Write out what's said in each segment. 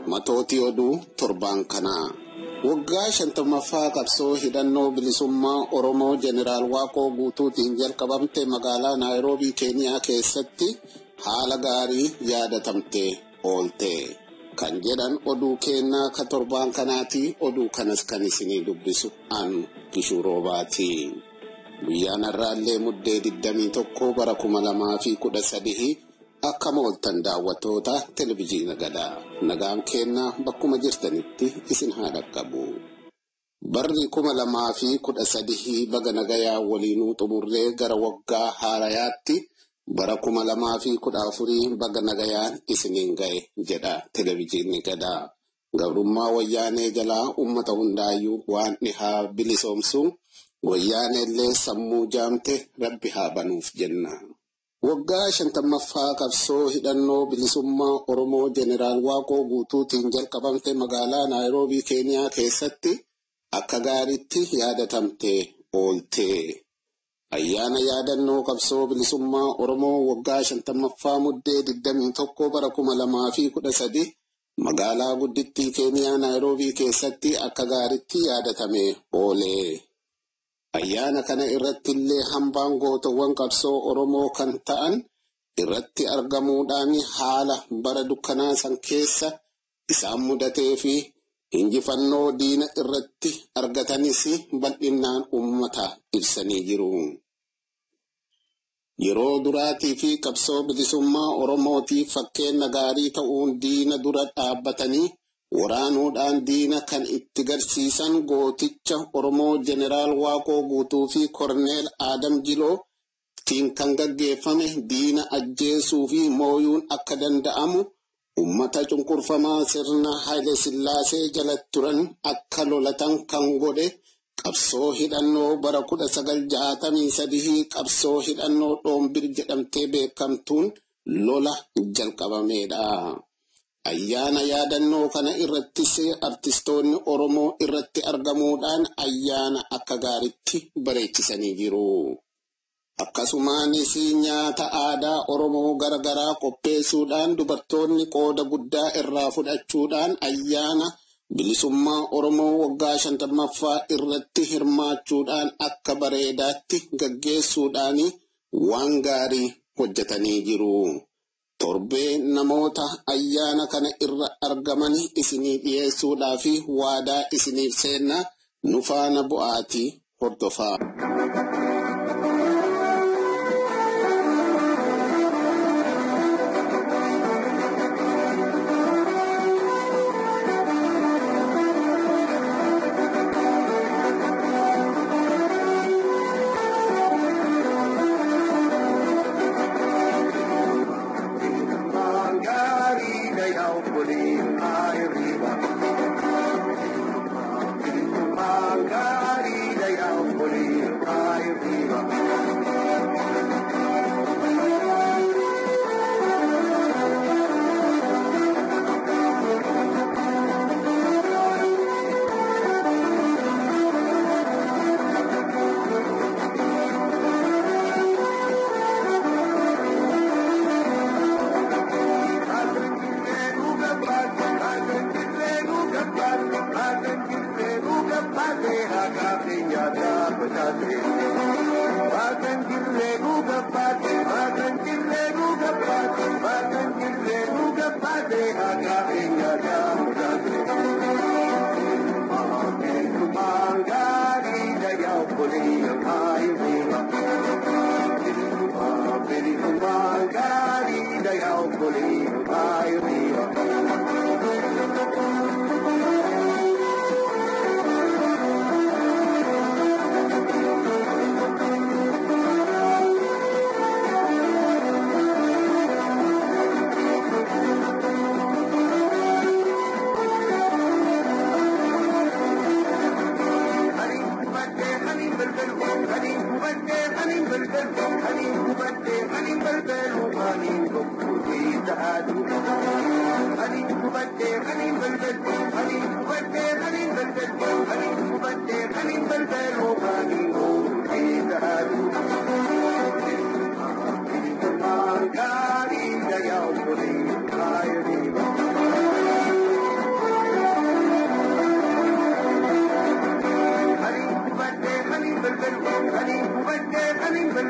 matootii oduu torbaan kanaa. Waggaa shantammaffaa qabsoo hidhannoo bilisummaa Oromoo Jeneraal Waaqoo guutuutiin jalqabamte magaalaa Naayiroobii Keeniyaa keessatti haala gaarii yaadatamte oolte. Kan jedhan oduu kennaa ka torbaan kanaati oduu kanas kan isinii dubbisu an Gishuu Roobaati. Guyyaan har'aallee muddee 21 bara 2013 akka mooltan daawwattoota televizyiina gadaa nagaan kennaa bakkuma jirtanitti isin haa dhaqqabu. Barri kuma lamaa fi kudha sadii baga nagayaa waliinuu xumurree gara waggaa haarayaatti bara kuma lamaa fi kudha afurii baga nagayaan isiniin ga'e jedha televizyiinni gadaa. Gabrummaa wayyaanee jalaa uummata hundaayyuu waan haa bilisoomsu wayyaaneellee sammuu jaamte rabbi haa banuuf jenna. Waggaa shantammaffaa qabsoo hidhannoo bilisummaa Oromoo Jeneraal Waaqoo guutuutiin jalqabamte magaalaa Naayiroobii Keeniyaa keessatti akka gaariitti yaadatamte oolte. Ayyaana yaadannoo qabsoo bilisummaa Oromoo waggaa shantammaffaa muddee 21 bara 2013 magaalaa guddittii Keeniyaa Naayiroobii keessatti akka gaariitti yaadatame oole. Ayyaana kana irratti illee hambaan gootawwan qabsoo Oromoo kan ta'an irratti argamuudhaan haala bara dukkanaa san keessa isaan mudatee fi injifannoo diina irratti argatanis bal'inaan uummata ibsanii jiru. Yeroo duraatii fi qabsoo bilisummaa Oromootiif fakkeenya gaarii ta'uun diina dura dhaabbatanii waraanuudhaan diina kan itti garsiisan gooticha Oromoo Jeneraal Waaqoo guutuu fi Korneel Aadam Jiloo tiin kan gaggeeffame diina ajjeesuu fi mooyuun akka danda'amu ummata cunqurfamaa sirna Haile Sillaasee jala turan akka lolatan kan godhe qabsoo hidhannoo bara 1963 qabsoo hidhannoo dhoombir jedhamtee beekamtuun lola jalqabameedha. Ayyaana yaadannoo kana irrattis artistoonni Oromoo irratti argamuudhaan ayyaana akka gaariitti bareechisanii jiru. Akkasumaanis nyaata aadaa Oromoo garagaraa qopheessuudhaan dubartoonni qooda guddaa irraa fudhachuudhaan ayyaana bilisummaa Oromoo waggaa shantammaffaa irratti hirmaachuudhaan akka bareedaatti gaggeessuudhaan waan gaarii hojjetanii jiru. Torbee namoota ayyaana kana irra argaman isinii dhiyeessuudhaa fi waadaa isiniif seenna nu faana bu'aatii hordofaa.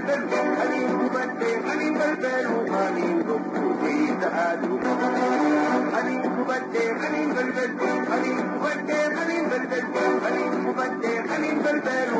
balbalu Anin kubadde anin balbalu Anin gobbuuti ta'aadu Anin kubadde anin balbalu Anin kubadde anin balbalu Anin kubadde anin balbalu